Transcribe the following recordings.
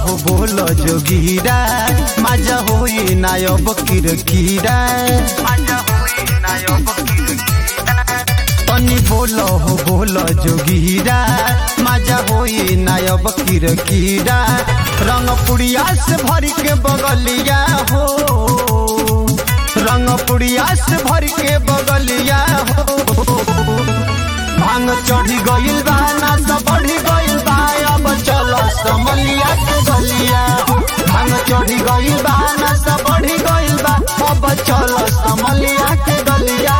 हो बोल जोगीरा मजा होई नायब किरकिरा तनी बोल हो बोल जोगीरा मजा होई नायब किरकिरा रंग पुड़िया से भर के बगलिया हो रंग पुड़िया से भर के बगलिया हो भांग चढ़ी गइल बा नाच बढ़ी गइल बा अब चल समलिया के गलिया भांग चढ़ी गइल बा नाच बढ़ी गइल बा अब चल समलिया के गलिया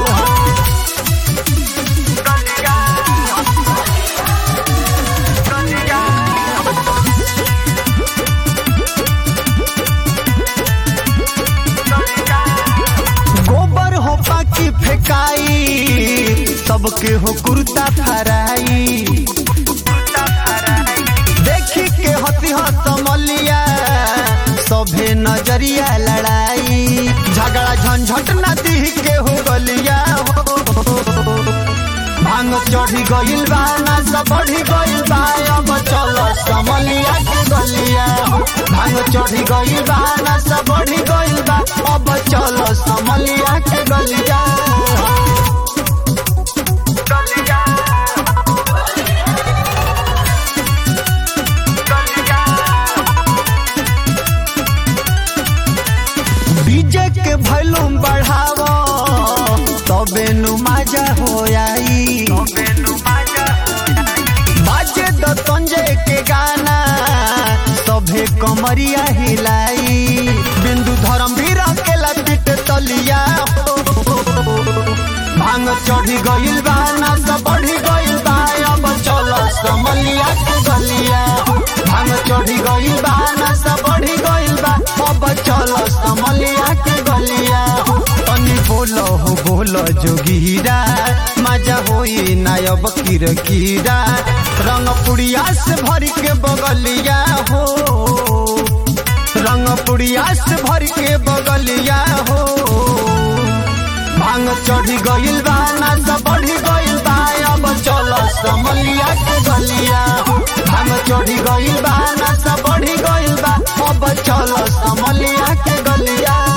गोबर हो पाकी फेकाई सबके हो कुर्ता फराई देखी के हती समलिया सभे नजरिया लड़ाई झगड़ा झंझट नदी के हो गलिया हो भांग चढ़ी गइल बा नाच बढ़ी गइल बा अब चल समलिया के गलिया हो भांग चढ़ी गइल बा नाच बढ़ी गइल बा अब चल समलिया के गलिया डीजे के वॉल्यूम बढ़ावो तबे नु मजा हो आई बाजे द संजय के गाना सभे कमरिया हिलाई बिंदु धर्म भी रखेला पिट तलिया हो भांग चढ़ी गइल बा नाच बढ़ी गइल बा अब चल समलिया के गलिया भांग चढ़ी गइल बा नाच बढ़ी गइल बा अब चल समलिया के गलिया तनी बोलो हो बोलो जोगीरा मजा होई नायब किरकिरा रंग पुड़िया से भर के बगलिया हो रंग पुड़िया से भर के बगलिया हो भांग चढ़ी गइल बा नाच बढ़ी गइल बा अब चल समलिया के गलिया भांग चढ़ी गइल बा नाच बढ़ी गइल बा अब चल समलिया के गलिया